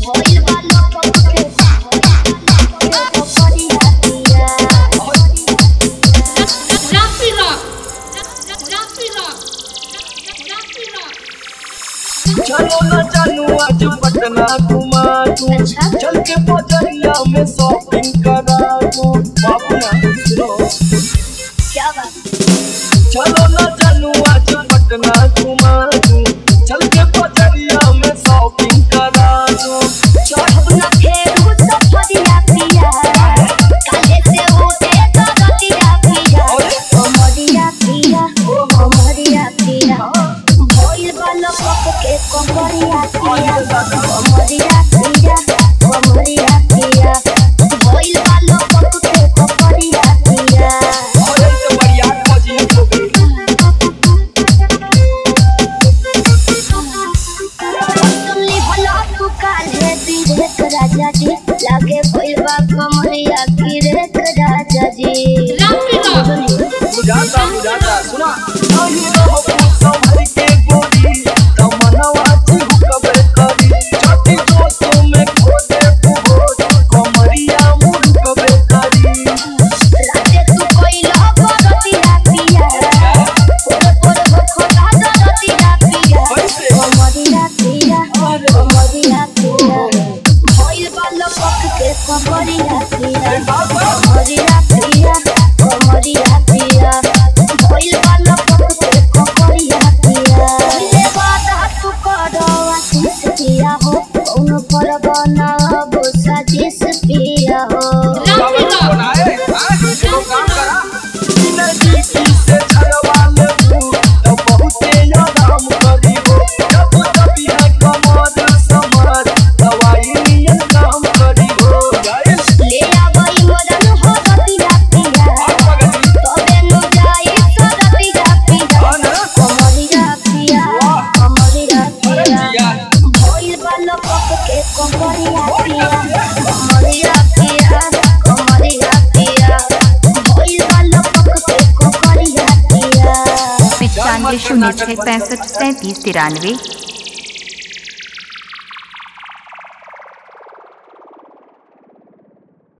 भइल बा लपक के कमरिया पिया Rapi Rock. Rapi Rock. Rapi Rock. चलो न जानू आज पटना घुमा दूं अच्छा। चल के बजरिया में शॉपिंग करा दूं बाबू ना सुनो क्या बात चलो न जानू आज पटना घुमा दूं चल के बजरिया में शॉपिंग करा दूं चढ़ू न फेरू सफरिया पिया काले से उठे दरदिया पिया कमरिया पिया कमरिया पिया भइल बा लपक के कमरिया पिया कमरिया पिया कमरिया पिया भइल बा लपक के कमरिया पिया और तो बढ़िया मजी हो गई सुनली भला तू काले बीरेक राजा जी लागे भइल बा कमरिया गिरेक राजा जी Rapi Rock. बुझाता बुझाता सुना नहीं रहो कुछ संभल के गोरी तमन्ना चिहुकबे करी छाती दोस्तों में खोदे बुहोर कमरिया मुड़कबे करी राते तू कोइला बरतिया पिया पोर पोर खोदा दरतिया पिया कैसे? कमरिया पिया कमरिया पिया भइल बा लपक के कमरिया पिया कमरिया पिया कमरिया पिया भइल बा लपक के कमरिया पिया ले बात तू करवा किस पिया हो कौन पर बनाबो साजिश पिया हो Rapi Rock. बनाए हां चलो काम करा नदी से छड़वा ले तू तो बहुते आराम करी हो जब कभी है कमर समर दवाई नियन काम करी हो गाइस ले आवई मदन हो रतिया पिया तबे नु जाई सरतिया पिया कमरिया पिया कमरिया पिया भइल बा लपक के कमरिया पिया कमरिया पिया कमरिया पिया भइल बा लपक के कमरिया पिया पिचानवे शून्य छः पैंसठ सैंतीस तिरानवे